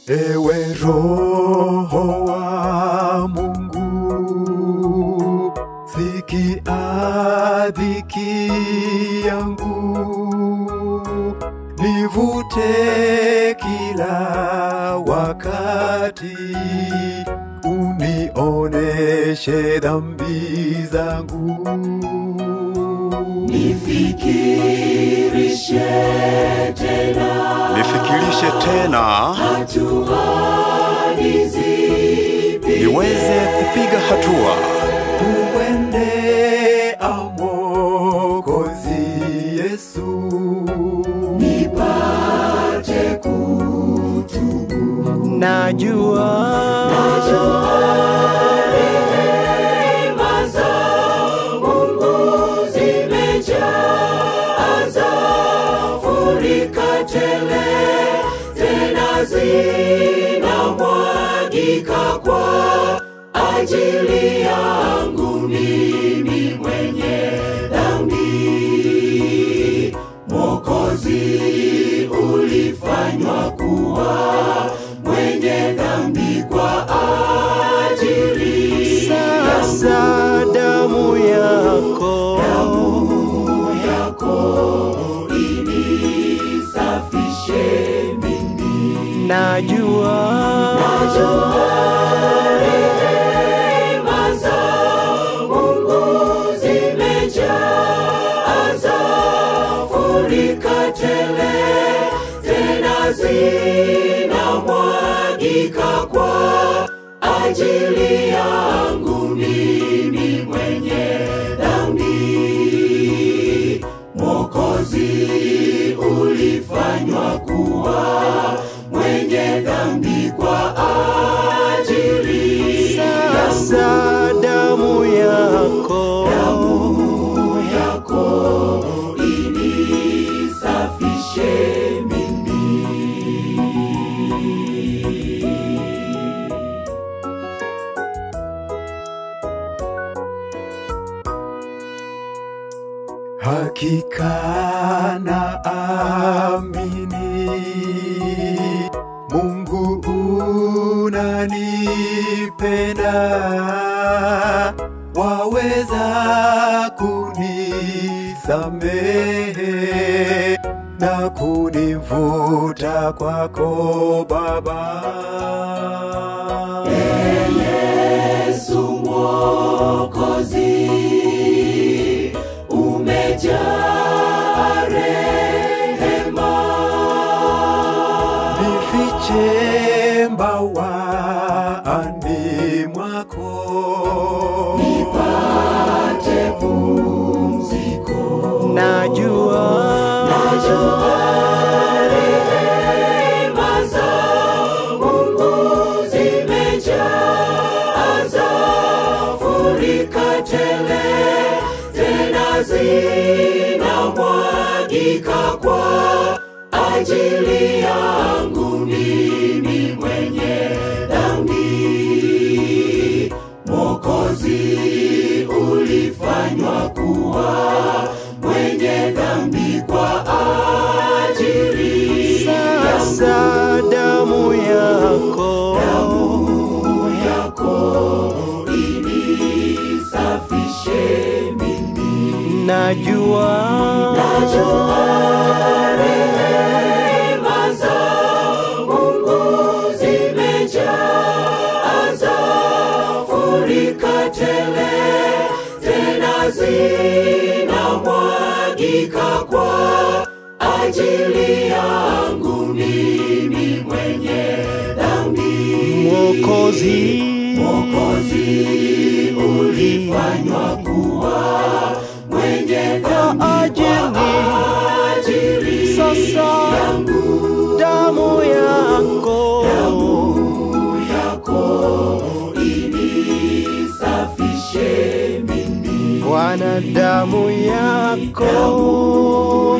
Ewe Roho wa Mungu, sikia dhiki yangu, nivute kila wakati, unioneshe dhambi zangu. Nifikirishe tena nifikirishe tena hatua ni zipi niweze kupiga hatua Umwendea Mwokozi Yesu, nipate kutubu. najua Rehema za Mungu zimejaa, zafurika tele, tena zinamwagika kwa ajili yangu mimi mwenye dhambi. Mwokozi ulifanywa kuwa mwenye dhambi kwa ajili sasa damu yako yako inisafishe mimi. najua Rehema za Mungu zimejaa, zafurika tele, tena zinamwagika kwa ajili yangu mimi mwenye dhambi. Mwokozi ulifanywa kuwa mwenye dhambi kwa ajili sasa damu yako damu yako inisafishe mimi. hakika na amini Mungu unanipenda, waweza kunisamehe na kunivuta kwako Baba. Yesu Mwokozi, umejaa rehema, Nifiche mbawani mwako, nipate pumziko. najua Rehema za Mungu zimejaa, zafurika tele, tena zinamwagika kwa ajili yangu mimi mwenye dhambi. Mwokozi ulifanywa kuwa mwenye dhambi kwa ajili sasa damu yako damu yako inisafishe mimi. najua Rehema za Mungu zimejaa, zafurika tele, tena zinamwagika kwa ajili yangu mimi mwenye dhambi. mwokozi Mwokozi ulifanywa kuwa mwenye dhambi kwa ajili ajili sasa damu yako yako inisafishe mimi. Bwana damu yako